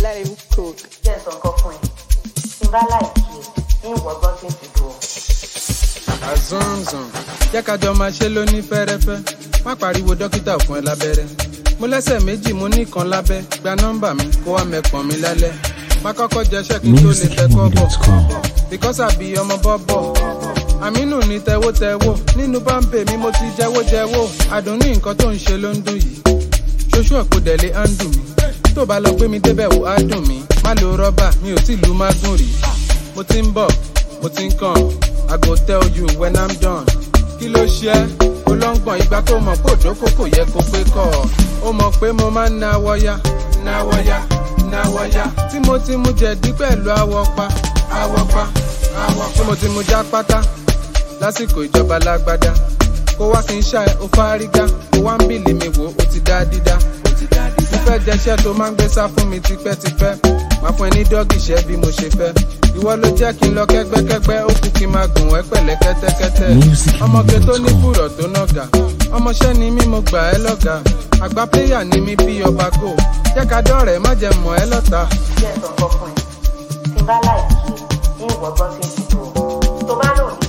let him cook. jẹ́ ǹsọ̀ nǹkan fún ẹ tí n bá láìkí ẹ ní ìwọ̀gbọ́n tí ń fi dùn ọ́. àzánzàn jẹ́ ká jọ máa ṣe lóní fẹ́rẹ́fẹ́ má pariwo dókítà ò fún ẹ lábẹ́rẹ́ mo lẹ́sẹ̀ méjì mo ní kan lábẹ́ gba nọ́mbà mi kó wá mẹ́pọ̀n mi lálẹ́ má kọ́kọ́ jẹṣẹ́ kí n tó lè fẹ́ kọ́ bọ̀ musicmood.com. because àbí ọmọ bọ́bọ̀ àmínú ní tẹ́wọ́tẹ́wọ́ nínú báńpẹ̀ mi mo ti jẹ́wọ́jẹ́wọ́ àdùn ní nǹkan tó ń ṣe ló ń dùn yìí ṣoṣù ọ̀pọ̀dẹ̀lẹ̀ á ń dùn mí tó bá lọ gbé mi débẹ̀ wò á dùn mí má lo rọ́bà mi ò tí lu mágùn rí mo ti ń bọ̀ mo ti ń kàn i go tell you when i'm done kí ló ṣe é olóńgbọ̀n ìgbà tó mọ̀ pé òdòkó kò yẹ kó pé kọ́ ọ ó mọ̀ pé mo máa ń náwọ́ yá náwọ́ yá náwọ́ yá tí mo ti mu jẹ̀dí pẹ̀lú àwọ̀ pa àwọ̀ pa àwọ̀ pa tí mo ti mu já pátá lásìkò ìjọba lágbádá kó wá kí n ṣá ẹ ó fárígá kó wá ń bìlì mi wò ó ti dá dídá mo fẹ́ jẹṣẹ́ tó máa ń gbé sá fún mi tipẹ́tipẹ́ máa fún ẹ ní dọ́gì ṣẹ́ bí mo ṣe fẹ́ ìwọ ló jẹ́ kí n lọ kẹ́gbẹ́kẹ́gbẹ́ ó kú kí n máa gùn ẹ́ pẹ̀lẹ́ kẹ́tẹ́kẹ́tẹ́ Music ọmọge tó ní Music. fùrọ̀ tó nàgà ọmọṣẹ́ ni mí mo gbà ẹ́ lọ́gà àgbà pléyà ni mí bí ọba kò jẹ́ ká dọ́rẹ̀ẹ́ má jẹ́ mọ̀ ẹ́ lọ́ta. jẹ́ ǹsọ̀ nǹkan fún ẹ tí n bá láìkí ẹ ní ìwọ̀gbọ́n tí ń fi dùn ọ́. tó bá lòun ní